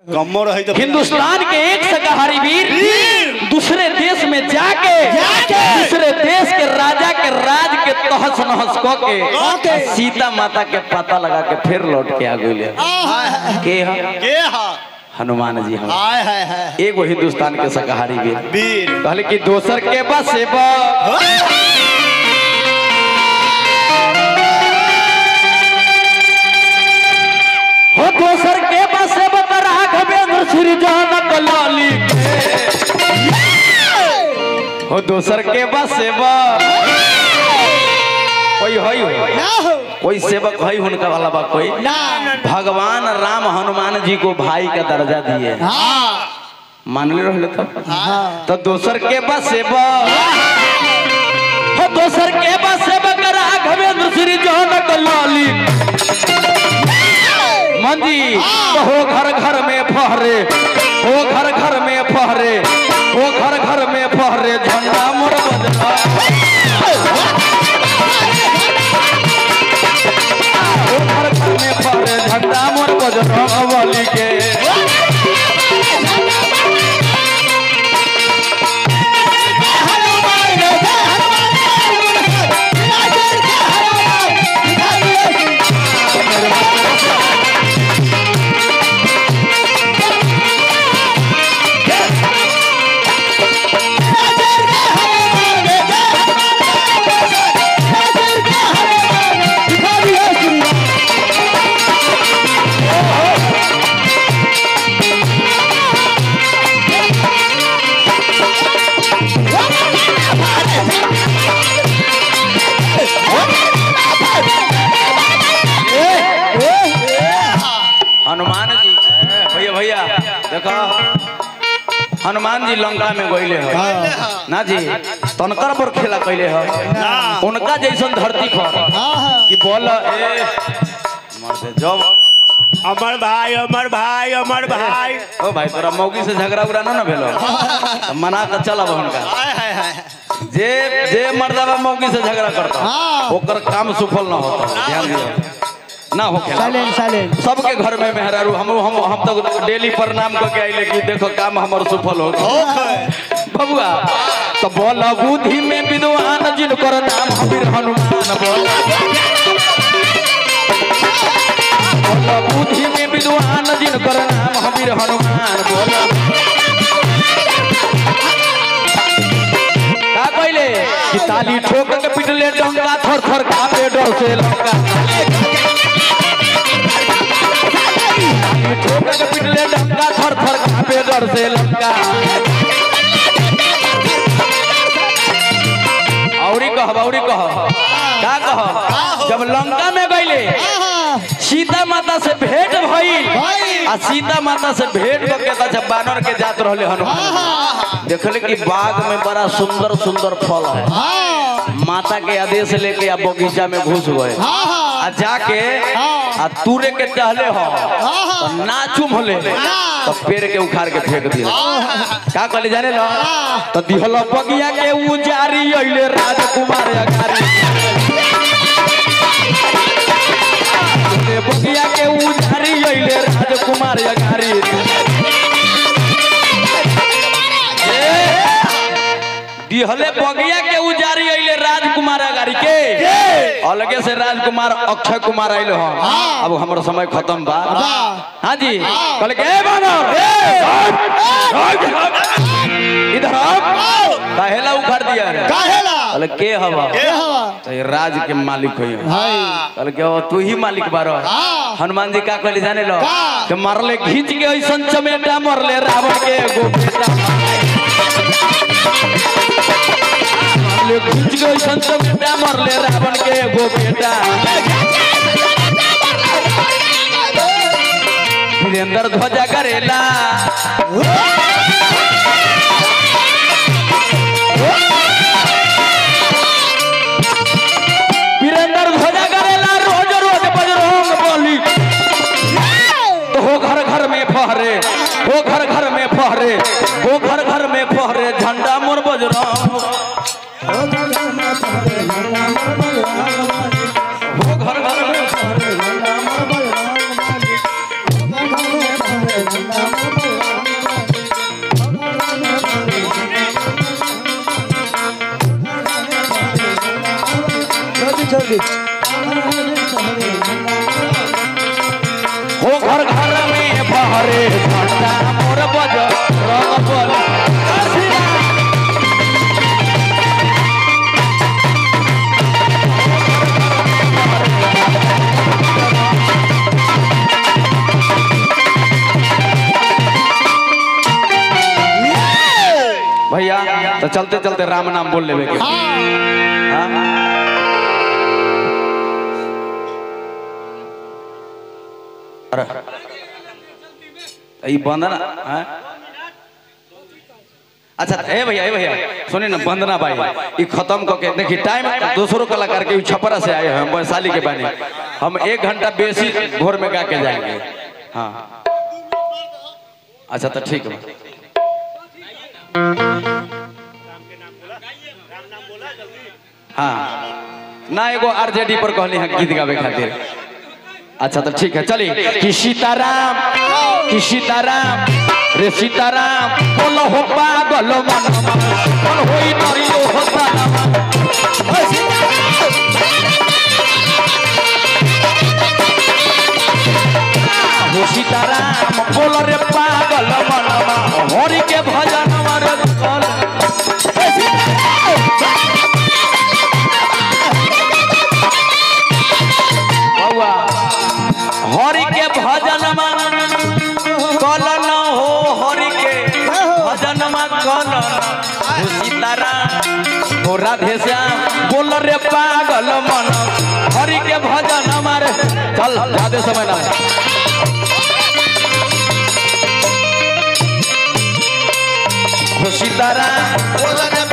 कम्मो रही तो हिंदुस्तान के एक शाकाहारी वीर दूसरे देश में जाके दूसरे देश के राजा के राज के तहस नहस क के सीता माता के पता लगा के फिर लौट के आ गए के ह? के हा हनुमान जी हम हाय हाय हाय एगो हिंदुस्तान के शाकाहारी वीर वीर कहले कि दोसर के बस हो दोसर के बस राघवेंद्र श्री जानक लाली के हो दोसर के बस कोई हई हो कोई सेवक हई हुनका वाला बा कोई भगवान राम हनुमान जी को भाई का दर्जा दिए मान ले रहले तब तो दोसर के बस हो दोसर के बस राघवेंद्र श्री जानक लाली मंदी तो हो घर घर में फहरे हो घर घर में फहरे हो घर घर में फहरे झंडा मोर बजना हो घर घर में फहरे झंडा मोर बजना वाली के हनुमान जी भैया भैया देखो हनुमान जी लंका में गईले हो ना जी तनकर पर खेला कैले हो उनका जैसन धरती पर कि बोल ए मर्दे जब अमर भाई अमर भाई अमर भाई ओ भाई तोरा मौगी से झगड़ा उगड़ा ना ना भेलो तो मना के चलब हुनका हाय हाय हाय जे जे मर्दबा मौगी से झगड़ा करता ओकर काम सफल ना होता ध्यान दियो ना हो साइलेंट साइलेंट सबके घर में मेहरारू हम हम हम तो डेली प्रणाम करके आइले कि देखो काम हमर सफल हो बबुआ तो बोल बुद्धि में विद्वान जिनकर नाम हबीर हनुमान बोल बोल बुद्धि में विद्वान जिनकर नाम हबीर हनुमान बोल का कहले कि ताली ठोक के पिटले डंगा थर थर कापे डर से लंका ताली ठोक के पिटले डंगा थर थर कापे डर से लंका औरी कह औरी कह का कह जब लंका में गईले सीता माता से भेंट भइल आ सीता माता से भेंट करके त जब बानर के जात रहले हनुमान देखले कि बाग में बड़ा सुंदर सुंदर फल है माता के आदेश लेके आ बगीचा में घुस गए आ जाके आ तूरे के चाहले हो तो ना चुमले तो पेड़ के उखाड़ के फेंक दिया का कहले जाने लो तो दिहल बगिया के उजारी अइले राजकुमार अगारी दिहले बगिया के उजारी अइले राजकुमार अगारी दिहले बगिया के उजारी अइले राजकुमार अगारी के अलगे से राजकुमार अक्षय कुमार आइले हो अब हमर समय खत्म बा हाँ जी कहले के "ए बानर इधर आओ काहेला उखाड़ दिया रे काहेला कहले के हवा के हवा तो ये राज के मालिक हो कहले के "ओ, तू ही मालिक बारो हनुमान जी का कहले जाने लो कि मरले खींच के ऐसन चमेटा मरले रावण के एगो बेटा मरले खींच के ऐसन चमेटा मरले रावण के एगो बेटा वीरेंद्र ध्वजा करेला वीरेंद्र ध्वजा करेला रोज रोज बजरंग बोली तो हो घर घर में फहरे हो घर घर में फहरे हो घर घर में फहरे झंडा मोर बजरंग हो घर घर में Thank you. हो घर घर में बहरे घंटा मोर बज रंग बोल भैया तो चलते चलते राम नाम बोल लेवे के हाँ? अरे ई बंदना हाँ? अच्छा ए भैया ए भैया सुनिए ना बंदना भाई ई खत्म करके देखिए टाइम दूसरों कलाकार के ई छपरा से आए हैं हम वैशाली के बने हम एक घंटा बेसी भोर में गा के जाएंगे हाँ अच्छा तो ठीक है हाँ ना एगो आरजेडी पर कहली है गीत गावे खातिर अच्छा तो ठीक है चलिए कि सीताराम कि सीताराम रे सीताराम बोलो हो पागल मन मन होई नरियो हो तारा हो सीताराम बोलो रे पागल मन हरि के भजन मर कल बउआ हरि के भजन कल न हो हरि के भजन कल हो सीताराम हो राधे श्याम बोल रे पागल मन हरि के भजन मारे चल जादे समय ना हो सीताराम बोल रे